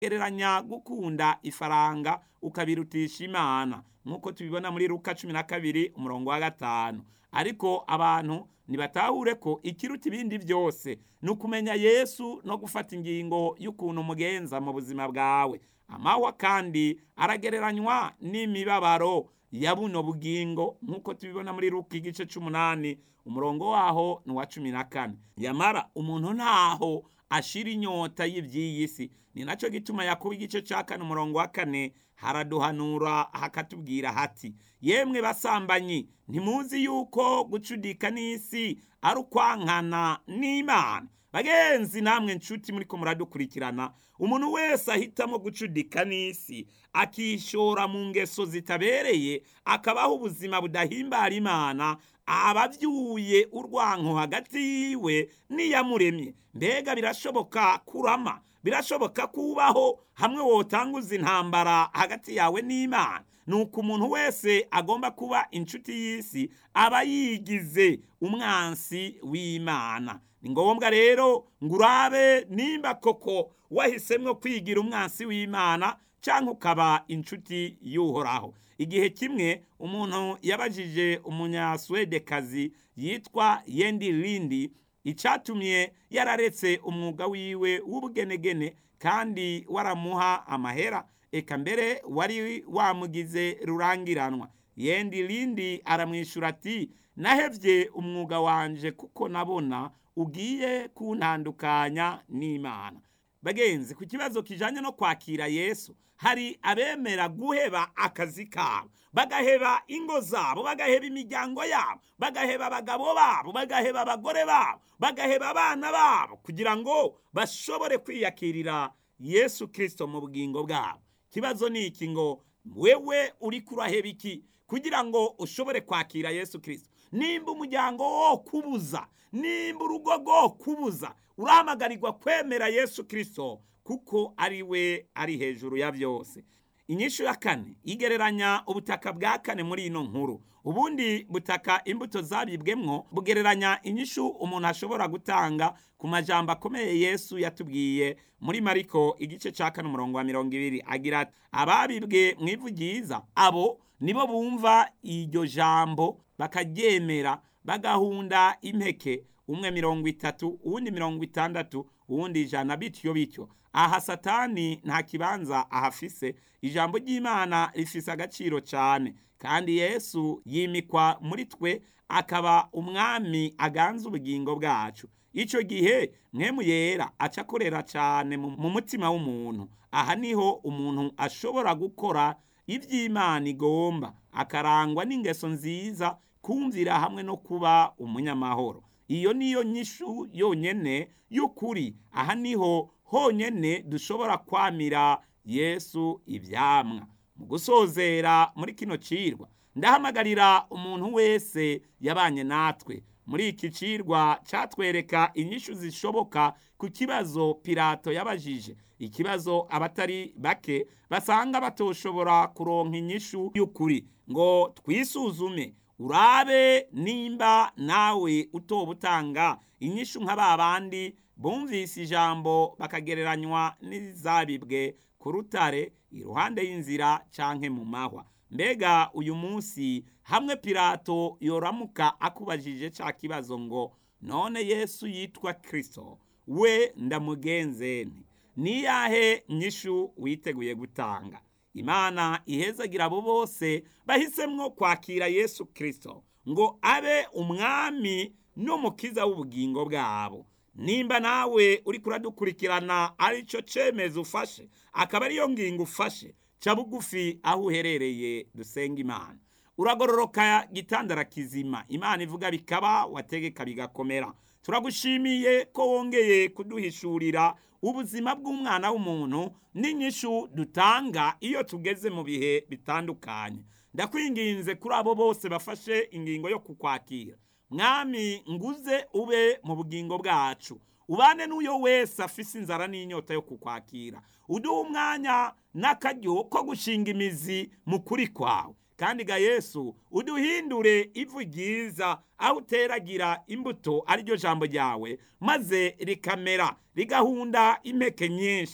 gereranya gukunda ifaranga ukabirutisha imana nk'uko tubibona muri luka cumi na kabiri umurongo wa gatanu ariko abantu ntibatahure ko ikiruta ibindi byose ni ukumenya yesu no gufata ingingo y'ukuntu umugenza mu buzima bwawe amahwa kandi aragereranywa n'imibabaro ya buno bugingo nk'uko tubibona muri luka igice c'umunani umurongo waho ni uwa cumi na kane yamara umuntu ntaho ashira inyota y'iby'iyi si ni nacyo gituma yakuba igice cya kane umurongo wa kane haraduhanura hakatubwira hati yemwe basambanyi ntimuzi yuko gucudika n'isi ari ukwankana n'imana bagenzi namwe nshuti muri ko muradukurikirana umuntu wese ahitamo gucudika n'isi akishora mu ngeso zitabereye akabaho ubuzima budahimbara imana aba abyuye urwanko hagati yiwe n'iyamuremye mbega birashoboka kurama birashoboka kubaho hamwe wotanguza intambara hagati yawe n'imana ni uko umuntu wese agomba kuba inshuti y'isi aba yigize umwansi w'imana ni ngombwa rero ngo urabe nimba koko wahisemo kwigira umwansi w'imana cyangwa ukaba inshuti y'uhoraho igihe kimwe umuntu yabajije umunyaswedekazi yitwa yendi rindi icyatumye yararetse umwuga wiwe w'ubugenegene kandi waramuha amahera eka mbere wari wamugize rurangiranwa yendi rindi aramwishyura ati nahebye umwuga wanje kuko nabona ugiye kuntandukanya n'imana bagenzi ku kibazo kijanye no kwakira yesu hari abemera guheba akazi kabo bagaheba ingo zabo bagaheba imiryango yabo bagaheba abagabo babo bagaheba abagore babo bagaheba abana babo kugira ngo bashobore kwiyakirira yesu kirisito mu bugingo bwabo ikibazo ni iki ngo wewe uri kuraheba iki kugira ngo ushobore kwakira yesu kirisito nimba umuryango wo kubuza nimba urugo rwo kubuza uramagarirwa kwemera yesu kirisito kuko ari we ari hejuru ya byose inyishu ya kane igereranya ubutaka bwa kane muri ino nkuru ubundi butaka imbuto zabibwemwo bugereranya inyishu umuntu ashobora gutanga ku majambo akomeye yesu yatubwiye muri mariko igice cya kane umurongo wa mirongo ibiri agira ati ababibwe mu ivu ryiza abo nibo bumva iryo jambo bakaryemera bagahunda impeke umwe mirongo itatu uwundi mirongo itandatu uwundi ijana bityo bityo aha satani nta kibanza ahafise ijambo ry'imana rifise agaciro cyane kandi yesu yimikwa muri twe akaba umwami aganza ubugingo bwacu icyo gihe mwemu yera aca akorera cyane mu mutima w'umuntu aha niho umuntu ashobora gukora iby'imana igomba akarangwa n'ingeso nziza kumvira hamwe no kuba umunyamahoro iyo niyo nyishu yonyene y'ukuri aha niho honyene dushobora kwamira yesu ibyamwa mu gusozera muri kino cirwa ndahamagarira umuntu wese yabanye natwe muri iki cirwa catwereka inyishu zishoboka ku kibazo pilato yabajije ikibazo abatari bake basanga batoshobora kuronka inyishu y'ukuri ngo twisuzume urabe nimba nawe utoba utanga inyishu nka ba bandi bumvise ijambo bakagereranywa n'izabibwe ku rutare iruhande y'inzira canke mu mahwa mbega uyu munsi hamwe pilato yoramuka akubajije ca kibazo ngo none yesu yitwa kristo we ndamugenze nti niyahe nyishu witeguye gutanga imana ihezagira abo bose bahisemwo kwakira yesu kristo ngo abe umwami n'umukiza w'ubugingo bwabo nimba nawe uri kuradukurikirana aricyo cyemezo ufashe akaba ariyo ngingo ufashe ca bugufi aho uherereye dusenga imana uragororoka gitandara kizima imana ivuga bikaba wategeka bigakomera turagushimiye ko wongeye kuduhishurira ubuzima bw'umwana w'umuntu n'inyishu dutanga iyo tugeze mu bihe bitandukanye ndakwinginze kuri abo bose bafashe ingingo yo kukwakira mwami nguze ube mu bugingo bwacu ubane n'uyo wese afise inzara n'inyota yo kukwakira uduhe umwanya n'akaryo ko gushinga imizi mu kuri kwawe kandi ga yesu uduhindure ivu ryiza aho uteragira imbuto ariryo jambo ryawe maze rikamera rigahunda impeke nyinshi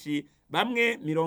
bamwe mirongo